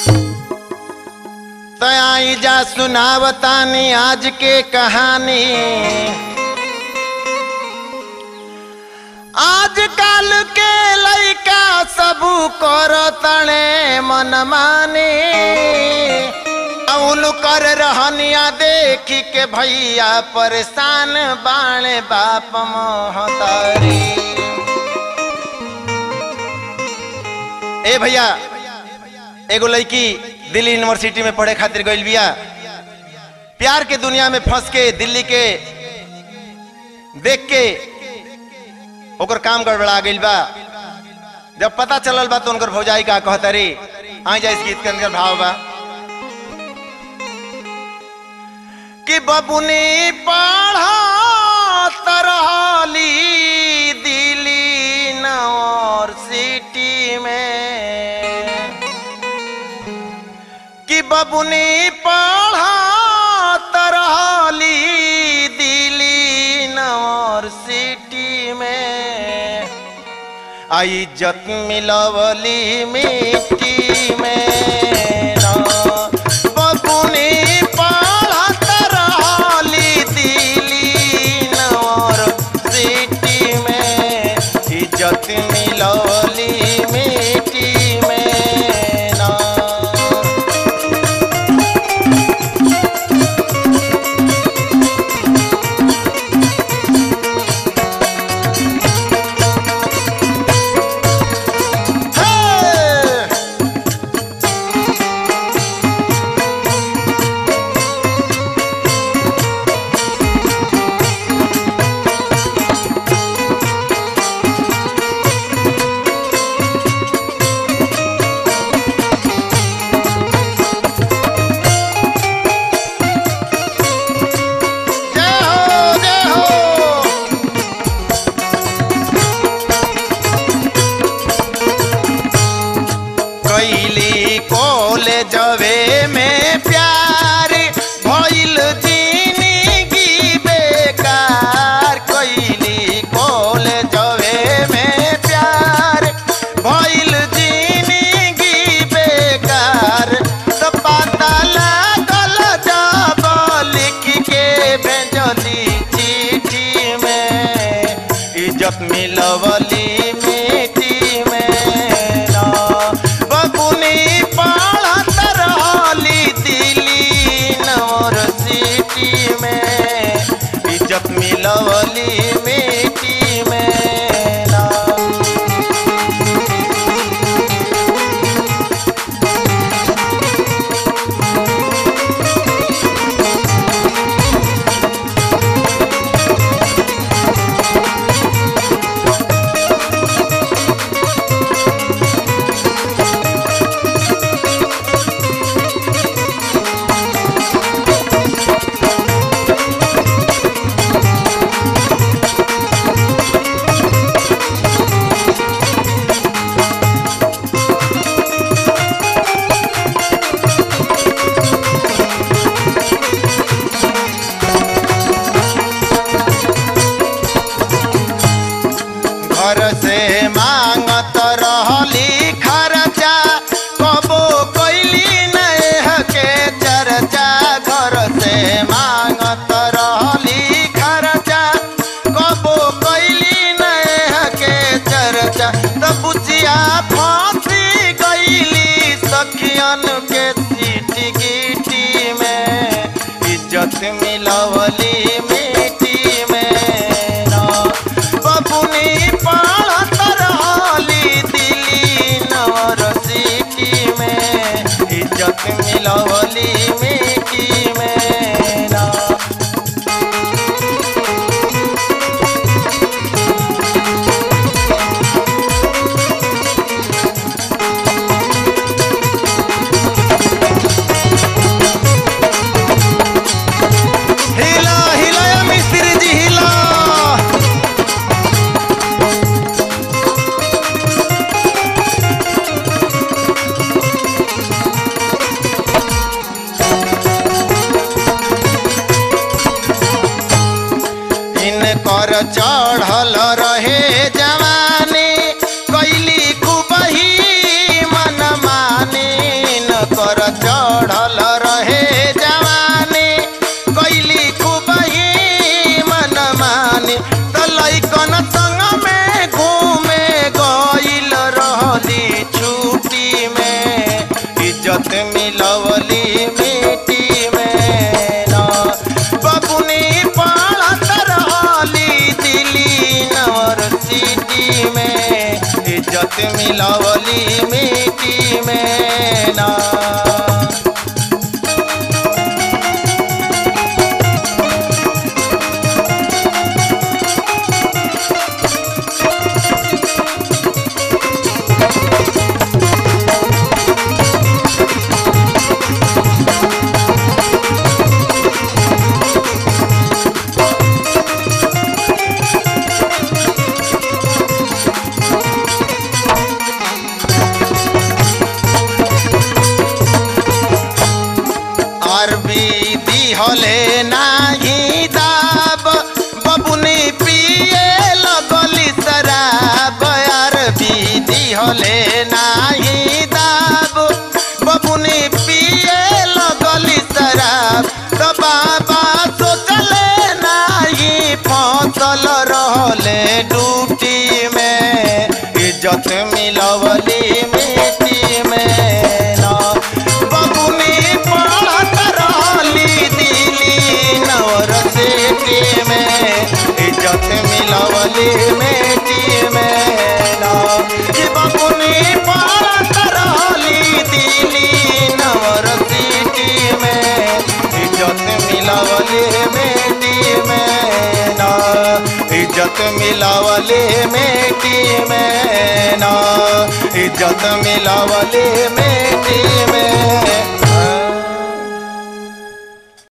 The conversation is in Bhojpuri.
तो आई जा सुनावतानी आज के कहानी आजकल के लइका सबू कर तणे मन माने औल कर रहनिया देखी के भैया परेशान बाणे बाप मोहतारी ए भैया एगो लड़की दिल्ली यूनिवर्सिटी में पढ़े खातिर गइल बिया प्यार के दुनिया में फंस के दिल्ली के देख के ओकर काम गड़बड़ा गइल बा जब पता चलल बा तो उनकर भौजाई का कहता रे आ जा इस गीत के अंदर भाव बा कि बबुनी पढ़ा तरहली दिल्ली यूनिवर्सिटी में कि बबुनी पढ़ा तरहली दिल्ली यूनिवर्सिटी में आई इज्जत मिलवली मिट्टी में ना बबुनी पढ़ा तरहली दिल्ली यूनिवर्सिटी में इज्जत मिलवली मिट्टी में ना Hey! जय हो जय हो कैली कॉलेजवे में प्यार भइल जिंदगी बेकार कैली कॉलेजवे में प्यार भइल जिंदगी बेकार तो पता लागल जब लिख के भेजली चिट्ठी में इज्जत मिलवली मिट्टी में ना बबुनी पढ़त रहली दिल्ली यूनिवर्सिटी में इज्जत मिलवली मिट्टी में ना घर से मांगत रहली खर्चा कबो कैली नह के चर्चा घर से मांगत रहली खर्चा कबो कैली नह के चर्चा त बुचिया फांसी गईली सखियन के सीटी गिटी में इज्जत मिलवली मिट्टी में ना बबुनी पढ़त रहली दिल्ली यूनिवर्सिटी में इज्जत मिलवली मिट्टी में ना हिला हिला या मिस्त्री जी हिला इनकर चढ़ल रहे जवानी कैली कुबही मन मानी इनकर ना अरबी दिहले नाही दाब बबुनी पिए लगली शराब अरबी दिहले नाही दाब बबुनी पिए लगली शराब तो बाबा सोचले नाही फसल रहले डूटी में इज्जत मिलवली मिट्टी में ना बबुनी पढ़त रहली दिली नवर सिटी में इज्जत मिलवली मिट्टी में ना कि बबुनी पढ़त रहली दिली नवर सिटी में इज्जत मिलवली मिट्टी में ना इज्जत मिलवली मिट्टी में ना इज्जत मिलवली मिट्टी में